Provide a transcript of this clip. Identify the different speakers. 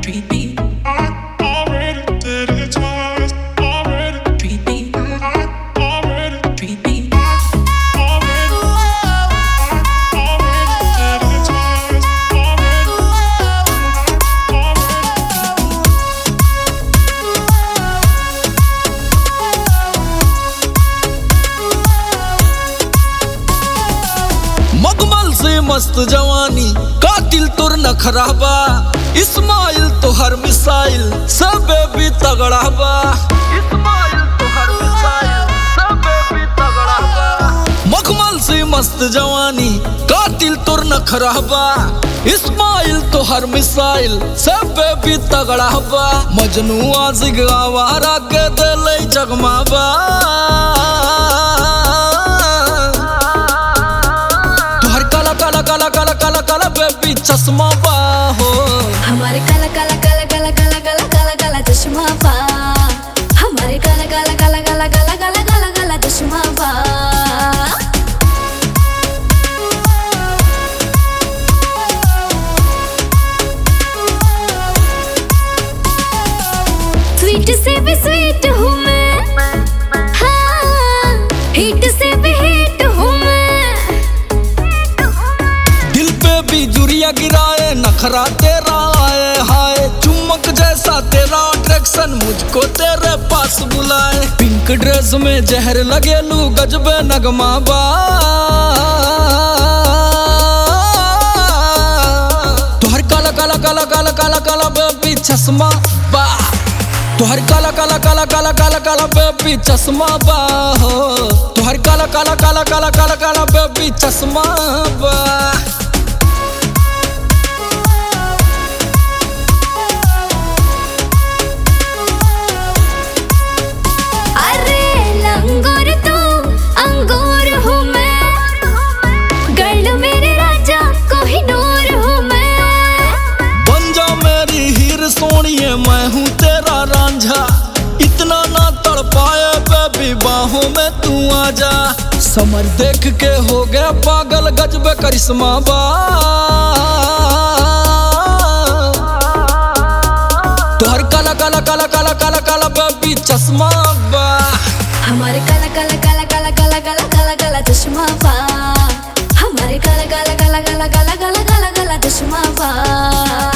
Speaker 1: treat me,
Speaker 2: I already did it twice. Already,
Speaker 1: treat me,
Speaker 2: already,
Speaker 1: treat me.
Speaker 2: already. Already did it twice. Already, already.
Speaker 3: मगमल से मस्त जवानी कातिल तुर न खराबा इस्माइल तो हर मिसाइल सब भी तगड़ा बा इस्माइल तो हर मिसाइल सब भी तगड़ा बा मखमल से मस्त जवानी कातिल तुर न खराबा इस्माइल तो हर मिसाइल सब भी तगड़ा बा मजनू आजिग आवारा के दिल जगमाबा तुहर काला काला काला काला काला काला बेबी चश्मा बा हो
Speaker 4: हमारे काला काला काला काला काला काला काला काला चश्मा पा हमारे काला काला काला काला काला काला काला काला चश्मा पा स्वीट से भी स्वीट हूँ मैं हाँ हिट से भी हिट हूँ मैं
Speaker 3: दिल पे भी जुरिया गिराए नखरा तेरा आए हाय चुमक जैसा तेरा अट्रैक्शन मुझको तेरे पास बुलाए पिंक ड्रेस में जहर लगे लू गजबे नगमा बा तुहर काला काला काला काला काला काला बेबी चश्मा बा तुहर काला काला काला काला काला काला बेबी चश्मा बा हो तुहर काला काला काला काला काला काला बेबी चश्मा बा
Speaker 4: अरे लंगोर तू अंगूर हूँ मैं गर्ल मेरे राजा कोहिनूर हूँ मैं
Speaker 3: बन जा मेरी हीर सोनिए मैं हूँ तेरा रांझा इतना ना तड़ पाए बेबी बाहों में तू आ जा समर देख के हो गया पागल गजबे करिश्मा बा तोहर काला काला काला काला काला काला बेबी चश्मा बा
Speaker 4: हमारे काला काला काला काला काला काला काला काला चश्मा पा हमारे काला काला काला काला काला काला काला काला चश्मा पा